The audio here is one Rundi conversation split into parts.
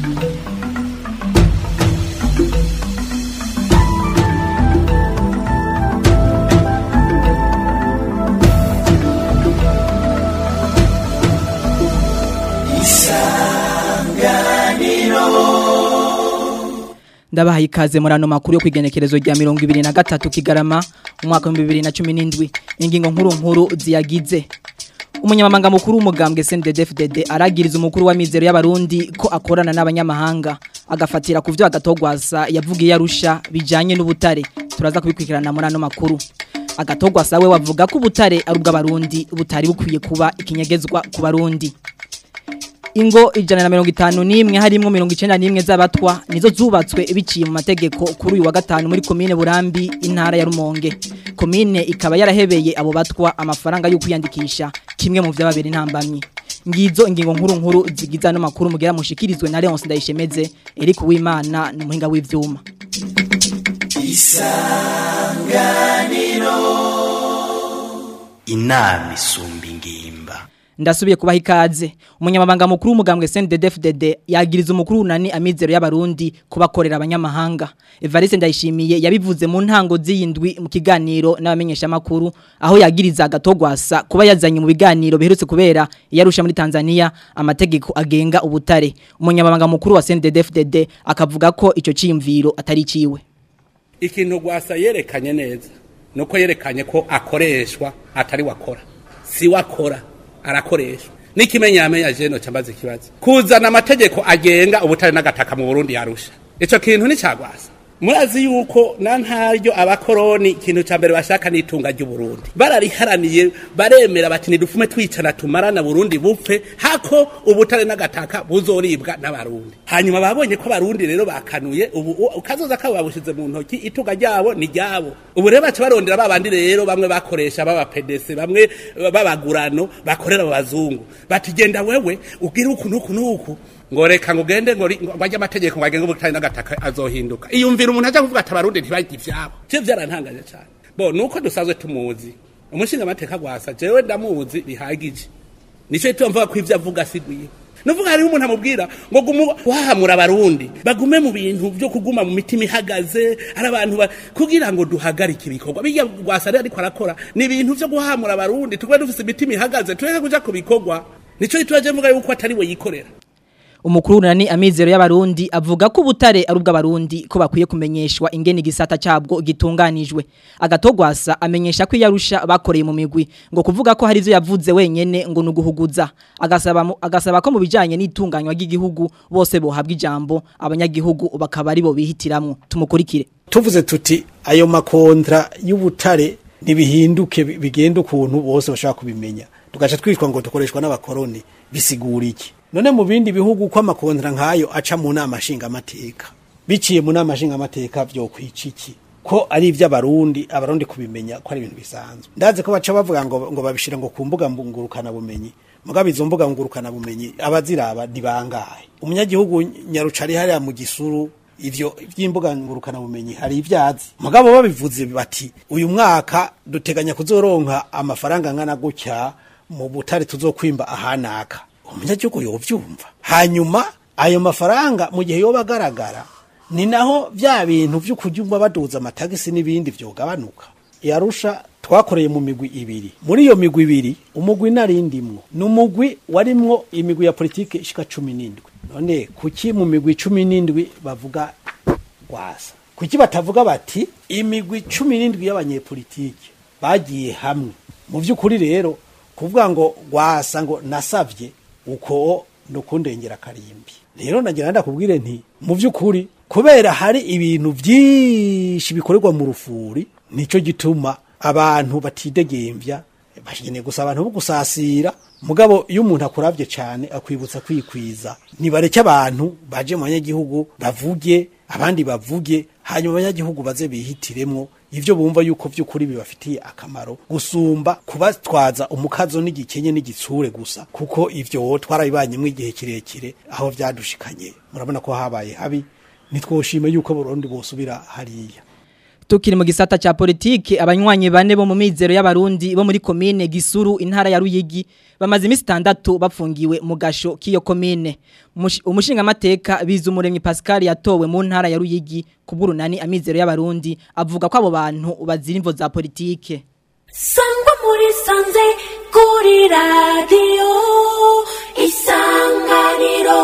ndabahaye ikaze muri ano makuru yo kwigenekerezo rya mirongo ibiri na gatatu kigarama umwaka w'ibihumbi bibiri na cumi n'indwi ingingo nkuru nkuru ziyagize umunyamabanga mukuru w'umugambwe CNDD-FDD aragiriza umukuru wa mizero y'abarundi ko akorana n'abanyamahanga agafatira ku byo agatogwasa yavugiye arusha bijanye n'ubutare turaza kubikurikirana muri ano makuru agatogwasa we wavuga ko ubutare ari ubw'abarundi butari bukwiye kuba ikinyegezwa ku barundi ingo ijana na mirongo itanu n'imwe harimwo mirongo icenda n'imwe z'abatwa nizo zubatswe biciye mu mategeko kuri uyu wa gatanu muri komine burambi intara ya rumonge komine ikaba yarahebeye abo batwa amafaranga yo kwiyandikisha kimwe mu vy'ababiri ntambamye ngizo ingingo nkuru nkuru zigiza no makuru mugera mushikirizwe na Leonce Ndayishemeze Eric Uwimana ni muhinga w'ivyuma isanganiro inama isumba ingimba ndasubiye kubaha ikaze umunyamabanga mukuru w'umugambwe CNDD-FDD yagiriza umukuru unani amizero y'abarundi kubakorera abanyamahanga Evariste Ndayishimiye yabivuze mu ntango z'iyindwi mu kiganiro n'abamenyesha makuru aho yagiriza agatogwasa kuba yazanye mu biganiro biherutse kubera yarusha muri Tanzania amategeko agenga ubutare umunyamabanga mukuru wa CNDD-FDD akavuga ko ico ciyumviro atari ciwe ikintu gwasa yerekanye neza nuko yerekanye ko akoreshwa atari wakora si wakora arakoreshwa n'ikimenyamenya jeno cyambaza ikibazo kuzana amategeko agenga ubutare n'agataka mu Burundi yarusha ico kintu ni cagwasa murazi yuko na ntaryo abakoroni ikintu ca mbere bashaka n'itunga ry'u Burundi barariharaniye baremera bati nidufume twicana tumarana Burundi bupfe hako ubutare n'agataka buzoribwa n'abarundi hanyuma babonye ko abarundi rero bakanuye ubu ukazoza kabo babushize mu ntoki itunga ryabo ni ryabo ubu rero baca barondera babandi rero bamwe bakoresha baba pedese bamwe babagurano bakorera abazungu bati genda wewe ugira uku nuku nuku ngo reka ngo ugende ngo bajye amategeko ngo agenge ubutare n'agataka azohinduka iyumvira umuntu ajya kuvuga ati abarundi ntibajye ivyabo cyo byarantangaje cyane bo nuko dusanzwe tumuzi umushinga amateka gwasa jewe ndamuzi bihagije nico gituma mvuga ko ivyo avuga sigwiye nuvuga hariho umuntu amubwira ngo gumu wahamura abarundi bagume mu bintu byo kuguma mu mitima ihagaze ari abantu kugira ngo duhagarike ibikorwa bijya gwasa rero ariko arakora ni ibintu byo guhamura abarundi tukube dufise imitima ihagaze tureke kuja ku bikorwa nico gituma je mvuga yuko atari we yikorera umukuru nani amizero y'abarundi avuga ko ubutare ari ubw'abarundi ko bakwiye kumenyeshwa ingene igisata cyabwo gitunganijwe agatogwasa amenyesha ko yarusha bakoreye mu migwi ngo kuvuga ko hari ivyo yavuze wenyene ngo nuguhuguza agasaba agasaba ko mu bijanye n'itunganywa ry'igihugu bose bohabwa ijambo abanyagihugu bakaba ari bo bihitiramwo tumukurikire tuvuze tuti ayo makontra y'ubutare nibihinduke bigenda ukuntu bose bashaka kubimenya tugaca twitwa ngo dukoreshwa n'abakoroni bisigura iki none mu bindi bihugu ko amakontra nkayo aca mu nama nshingamateka biciye mu nama nshingamateka byo kwiciki ko ari ivy'abarundi abarundi kubimenya ko ari ibintu bisanzwe ndazi ko baca bavuga ngo ngo babishira ngo ku mbuga ngurukana bumenyi mugabo izo mbuga ngurukana bumenyi abaziraba dibangaye umunyagihugu nyarucari hariya mu gisuru ivyo vy'imbuga ngurukana bumenyi hari ivyazi mugabo babivuze bati uyu mwaka duteganya kuzoronka amafaranga angana gutya mu butare tuzokwimba ahanaka umunyagihugu yovyumva hanyuma ayo mafaranga mu gihe yoba agaragara ni naho vya bintu vyo kujyumva baduza amatagisi n'ibindi vyogabanuka yarusha twakoreye mu migwi ibiri muri iyo migwi ibiri umugwi narindimwo ni umugwi warimwo imigwi ya politike ishika cumi n'indwi none kuki mu migwi cumi n'indwi bavuga gwasa kuki batavuga bati imigwi cumi n'indwi y'abanyepolitike bagiye hamwe mu vy'ukuri rero kuvuga ngo gwasa ngo nasavye uko nukundengera karimbi rero nagira ndakubwire nti mu vy'ukuri kubera hari ibintu vyinshi bikorerwa mu rufuri nico gituma abantu batidegemvya bashigeneye gusa abantu bo gusasira mugabo iyo umuntu akuravye cane akwibutsa kwikwiza nibareke abantu baje mu banyagihugu bavuge abandi bavuge hanyuma abanyagihugu baze bihitiremwo ivyo bumva yuko vy'ukuri bibafitiye akamaro gusumba kubatwaza umukazo n'igikenye n'igitsure gusa kuko ivyo twarabibanyemwo igihe kirekire aho vyadushikanye murabona ko habaye habi nitwoshime yuko Burundi bosubira hariya Tukiri mu gisata cha politike abanywanyi bane bo mu mizero y'abarundi bo muri komine Gisuru intara ya Ruyigi bamaze imisi itandatu bapfungiwe mu gasho k'iyo komine Umushi- umushinga mateka bizumuremyi Pascal yatowe mu ntara ya Ruyigi kuburunani amizero y'abarundi avuga ko abo bantu bazira imvo za politike sangwa muri sanze kuri radiyo isanganiro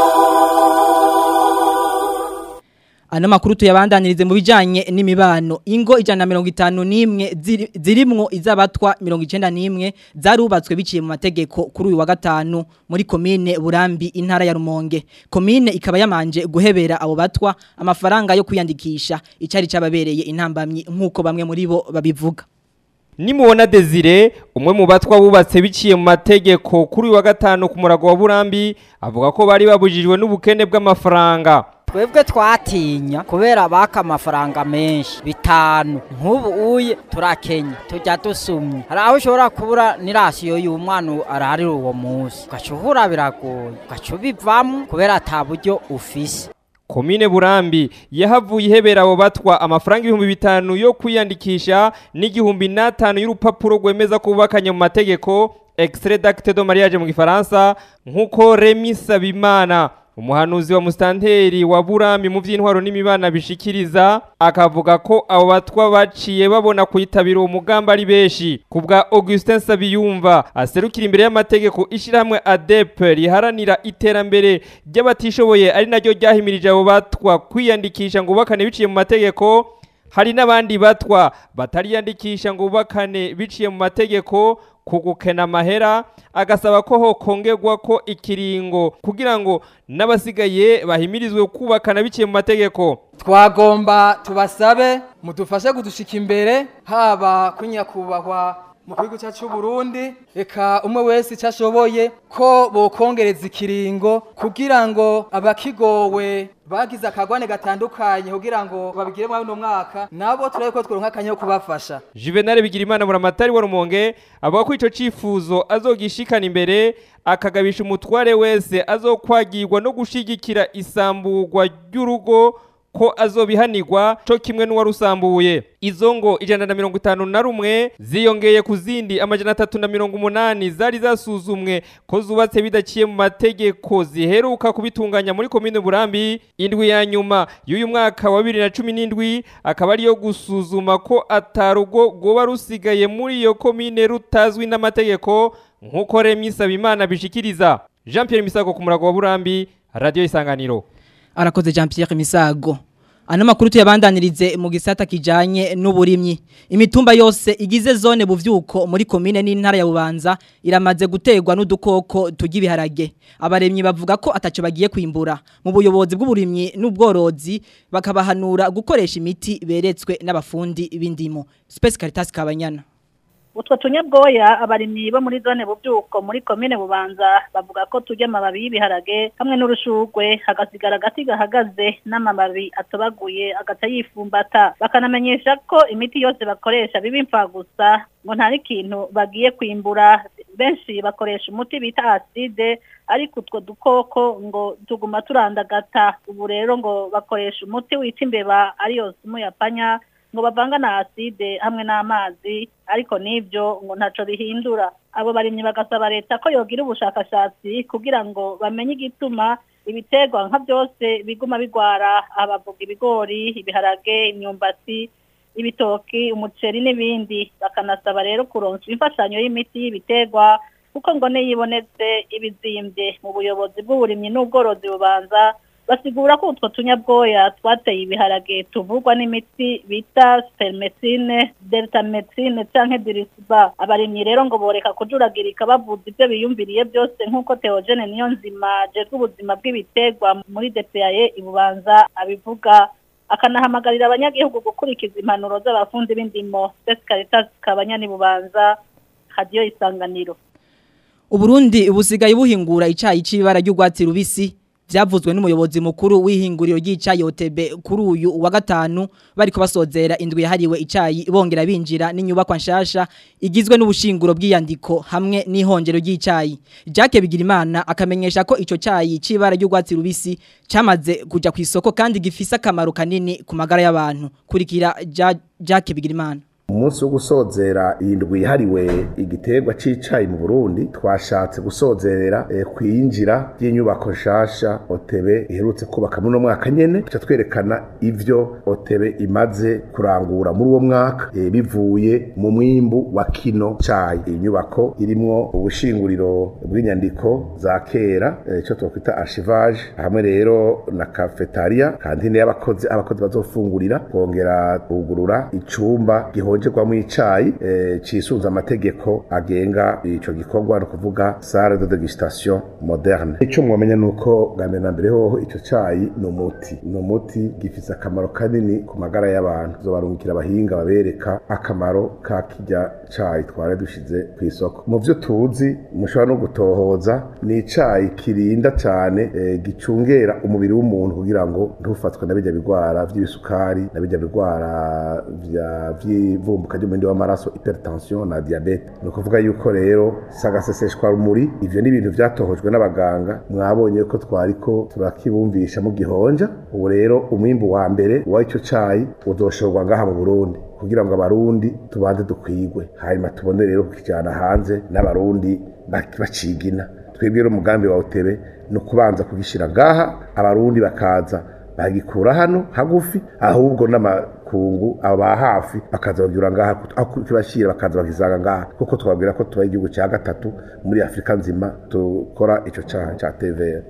Ano makuru tuyabandanirize mu bijanye n'imibano ingo ijana na mirongo itanu n'imwe ziri- zirimwo izabatwa mirongo icenda n'imwe zarubatswe biciye mu mategeko kuri uyu wa gatanu muri komine Burambi intara ya Rumonge komine ikaba yamanje guhebera abo batwa amafaranga yo kwiyandikisha icari cababereye intambamyi nkuko bamwe muri bo babivuga Nimubona Desire umwe mu batwa bubatse biciye mu mategeko kuri uyu wa gatanu ku murago wa Burambi avuga ko bari babujijwe n'ubukene bw'amafaranga twebwe twatinya kubera baka amafaranga menshi bitanu nk'ubu uye turakenya tujya dusumye hari aho ushobora kubura n'irasiyo y'umwana ararira uwo munsi ugaca uhura biragoye ugaca ubivamo kubera ata buryo ufise Komine Burambi yahavuye ihebera abo batwa amafaranga ibihumbi bitanu yo kwiyandikisha n'igihumbi n'atanu y'urupapuro rwemeza ko bubakanye mu mategeko extrait d'acte de mariage mu gifaransa nk'uko Remy Sabimana umuhanuzi wa mustanteri wa Burambi mu vy'intwaro n'imibana bishikiriza akavuga ko abo batwa baciye babona kuyitabira uwo mugamba ari benshi kubwa Augustin Sabiyumva aserukira imbere y'amategeko ishirahamwe ADEP riharanira iterambere ry'abatishoboye ari naryo ryahimirije abo batwa kwiyandikisha ngo bakane biciye mu mategeko hari n'abandi batwa batariyandikisha ngo bubakane biciye mu mategeko ku gukena amahera agasaba ko hokongerwa ko ikiringo kugira ngo n'abasigaye bahimirizwe kubakana biciye mu mategeko twagomba tubasabe mudufashe kudushika imbere haba kuri nyakubahwa mu gihugu cyacu cy'u Burundi reka umwe wese icyo ashoboye ko bokongereza ikiringo kugira ngo abakigowe bagize akagwane gatandukanye kugira ngo babigire muri uno mwaka nabo turabe ko tworonka akanya ko kubafasha Juvenal Bigirimana muramatari wa Rumonge avuga ko ico cifuzo azogishikana imbere akagabisha umutware wese azokwagirwa no gushigikira isamburwa ry'urugo ko azobihanirwa co kimwe n'uwarusambuye izo ngo ijana na mirongo itanu na rumwe ziyongeye ku zindi amajana atatu na mirongo umunani zari zasuzumwe ko zubatse bidaciye mu mategeko ziheruka kubitunganya muri komine burambi indwi ya nyuma y'uyu mwaka wa bibiri na cumi n'indwi akaba ariyo gusuzuma ko atarugo rwoba rusigaye muri iyo komine rutazwi n'amategeko nk'uko Remy Sabimana bishikiriza Jean Pierre Misago ku murago wa Burambi Radio Isanganiro arakoze Jean Pierre Misago Ano makuru tuyabandanirize mu gisata kijanye n'uburimyi. Imitumba yose igize zone buvyuko muri komine n'intara ya Bubanza iramaze gutegwa n'udukoko tugibiharage. Abaremyi bavuga ko ataco bagiye kwimbura. Mu buyobozi bw'uburimyi n'ubworozi bakabahanura gukoresha imiti beretswe n'abafundi b'indimo. Space Caritas Kabanyana. utwo tunyabwoya abarimyi bo muri zone bubyuko muri komine bubanza bavuga ko turya amababi y'ibiharage hamwe n'urushugwe hagasigara agati gahagaze n'amababi atobaguye agaca yifumbata bakanamenyesha ko imiti yose bakoresha biba imfagusa ngo nta n'ikintu bagiye kwimbura benshi bakoresha umuti bita aside ariko utwo dukoko ngo tuguma turandagata ubu rero ngo bakoresha umuti wita imbeba ariyo sumu ya panya ngo bavanga na aside hamwe n'amazi ariko n'ibyo ngo ntaco bihindura abo barimyi bagasaba leta ko yogira ubushakashatsi kugira ngo bamenye igituma ibiterwa nka byose biguma bigwara abavuga ibigori ibiharage imyumbati ibitoki umuceri n'ibindi bakanasaba rero kuronswa imfashanyo y'imiti y'ibiterwa kuko ngo niyibonetse ibizimbye mu buyobozi bw'uburimyi n'ubworozi bubanza basigura ko utwo tunyabwoya twateye ibiharage tuvugwa n'imiti bita spermecine deltamethine canke dirisiba abarimyi rero ngo boreka kujuragirika bavuza ibyo biyumviriye byose nk'uko Theogene niyo nzima jejwe ubuzima bw'ibiterwa muri DPAE ibubanza abivuga akanahamagarira abanyagihugu gukurikiza impanuro z'abafundi b'indimo Space Caritas kabanyani bubanza hadiyo isanganiro Uburundi busigaye buhingura icayi c'ibara ry'urwatsi rubisi byavuzwe n'umuyobozi mukuru w'ihinguriro ry'icayi OTB kuri uyu wa gatanu bariko basozera indwi yahariwe icayi bongera binjira n'inyubakwa nshasha igizwe n'ubushinguro bw'iyandiko hamwe n'ihongero ry'icayi Jacques Bigirimana akamenyesha ko ico cayi cibara ry'ugwatsi rubisi camaze kuja ku isoko kandi gifise akamaro kanini ku magara y'abantu kurikira Ja- Jacques Bigirimana umunsi wo gusozera iyi ndwi yahariwe igiterwa c'icayi mu Burundi twashatse gusozerera eh, kwinjira ry'inyubako nshasha Otebe iherutse kubaka muri uno mwaka nyene tuca twerekana ivyo Otebe imaze kurangura muri uwo mwaka eh, bivuye mu mwimbu wa kino cayi iyi nyubako irimwo ubushinguriro bw'inyandiko za kera eh, ico twakwita archivage hamwe rero na cafetaria kantine y'abakozi abakozi bazofungurira kongera kugurura icumba gihonjerwamo icayi eh, cisunze amategeko agenga ico gikorwa no kuvuga salle de degustation moderne ico mwamenya nuko bwa mbere na mbere hoho ico cayi ni umuti ni umuti gifise akamaro kanini ku magara y'abantu zobarungikira abahinga babereka akamaro ka kirya cayi twari dushize ku isoko mu vyo tuzi mushobora no gutohoza ni icayi kirinda cane eh, gicungera umubiri w'umuntu kugira ngo ntufatwe na bijya bigwara vy'ibisukari na bijya bigwara vya vy'ivumbuka ry'umurindi w'amaraso hypertension na diabete ni ukuvuga yuko rero sagaseseshwa rumuri ivyo ni ibintu vyatohojwe n'abaganga mwabonye ko twariko turakibumvisha mu gihonja ubu rero umwimbu wa mbere wa ico cayi uzoshorwa ngaha mu Burundi kugira ngo abarundi tubanze dukwigwe hanyuma tubone rero kukijana hanze n'abarundi bak- bacigina twebwe rero umugambi wa utebe ni ukubanza kugishira ngaha abarundi bakaza bagikura hano hagufi ahubwo n'amakungu aba hafi bakaza bagira ngaha aho kibashira bakaza bakizanga ngaha kuko twabwira ko tuba igihugu cya gatatu muri Afrika nzima dukora ico ca ca TVR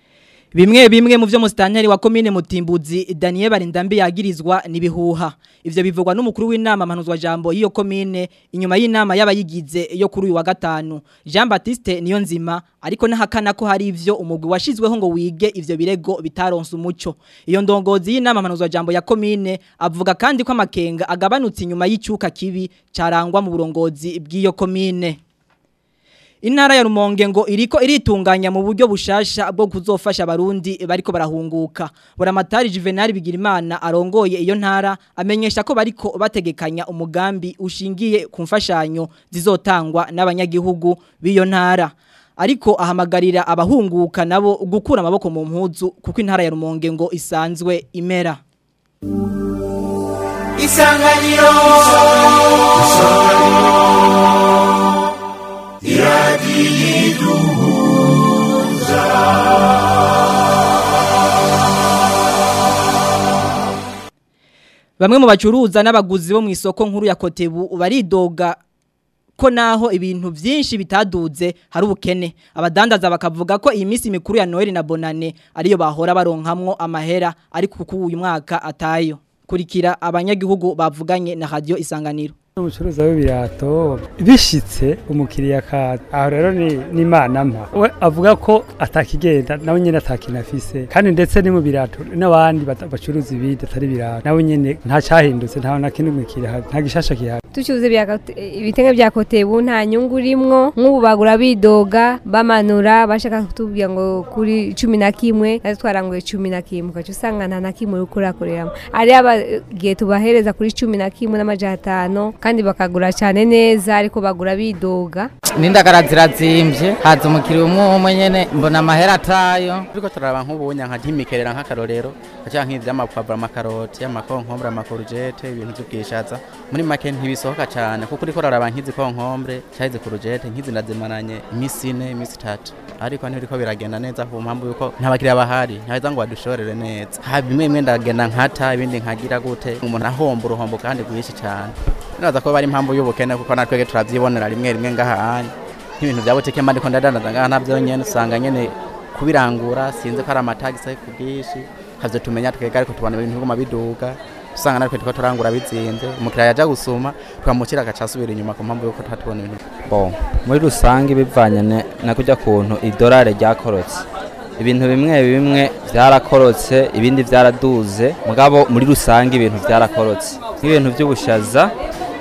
Bimwe bimwe mu vyo musitanteri wa komine Mutimbuzi Daniel Barindambi yagirizwa nibihuha. Ivyo bivugwa n'umukuru w'inama mpanuzwa jambo y'iyo komine inyuma y'inama y'abayigize yo kuri uyu wa gatanu. Jean Baptiste niyo nzima ariko nahakana ko hari ivyo umugwi washizweho ngo wige ivyo birego bitaronse umuco. Iyo ndongozi y'inama mpanuzwa jambo ya komine avuga kandi ko amakenga agabanutse inyuma y'icyuka kibi carangwa mu burongozi bw'iyo komine. Intara ya Rumonge ngo iriko iritunganya mu buryo bushasha bwo kuzofasha abarundi bariko barahunguka. Buramatari Juvenal Bigirimana arongoye iyo ntara amenyesha ko bariko bategekanya umugambi ushingiye ku mfashanyo zizotangwa n'abanyagihugu b'iyo ntara. Ariko ahamagarira abahunguka nabo gukura amaboko mu mpuzu kuko intara ya Rumonge ngo isanzwe imera. Isanganiro Bamwe mu bacuruza n'abaguzi bo mu isoko nkuru ya Kotebu baridoga ko naho ibintu vyinshi bitaduze hari ubukene abadandaza bakavuga ko iyi minsi mikuru ya Noel na Bonane ariyo bahora baronkamwo amahera ariko kuko uyu mwaka atayo kurikira abanyagihugu bavuganye na radio isanganiro umucuruzi w'ibirato bishitse umukiriya kaza aho rero ni ni imana mpa we avuga ko atakigenda nawe nyene atakinafise kandi ndetse ni mu birato n'abandi bata- bacuruza ibindi atari birato nawe nyene nta cyahindutse nta na kimwe kihari nta gishasha kihari tucuze ibitenge bya kotebu nta nyungu urimwo nk'ubu bagura bidoga bamanura bashaka kutubwira ngo kuri cumi na kimwe natwe twaranguye cumi na kimwe ugaca usanga nta na kimwe uri kurakoreramo ari abagiye tubahereza kuri cumi na kimwe n'amajana atanu kandi bakagura cyane neza ariko bagura bidoga n'indagara zirazimvye haza umukiriya umwe umwe nyene mbona amahera atayo turiko turaraba nk'ubunya nka nk'imikerera nk'akarorero aca nk'ivy'amapavuro amakaroti amakonkombre amakorujete ibintu vy'ubwishaza muri make ntibisohoka cane kuko uriko uraraba nk'izi konkombre cahize kurujete nk'izi ndazimaranye imisi ine imisi itatu ariko ntibiriko biragenda neza ku mpamvu yuko nta bakiriya bahari ntaheza ngo badushorere neza ha bimwe bimwe ndagenda nkata ibindi nkagira gute umuntu ahomba uruhombo kandi rwinshi cane biraza ko bari impamvu y'ubukene kuko natwege turavyibonera rimwe rimwe ngahahanye nk'ibintu vya butike mba ndiko ndadandaza ngaha navyo nyene usanga nyene kubirangura sinzi ko ari amatagisi ku bwinshi havyo tumenya twega ariko tubona ibintu biguma biduga usanga natwe turiko turangura bizinze umukiriya yaja gusuma twamukira agaca asubira inyuma ku mpamvu yuko tuhatubona ibintu bon muri rusange bivanye ne- na kujya kuntu idolari ryakorotse ibintu bimwe bimwe byarakorotse ibindi byaraduze mugabo muri rusange ibintu byarakorotse nk'ibintu by'ubushaza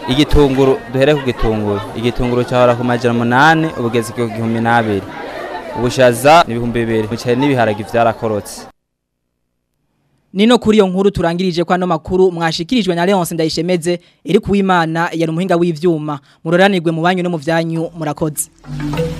igitunguru duhere ku gitunguru igitunguru cyahora ku majana umunani ubugezi ku gihumbi n'abiri ubushaza ni ibihumbi bibiri umuceri n'ibiharage vyarakorotse Nino kuri iyo nkuru turangirije kwa no makuru mwashikirijwe na Leonce Ndayishemeze iri kuwimana yari umuhinga w'ivyuma muroranirwe mu banyu no mu vyanyu murakoze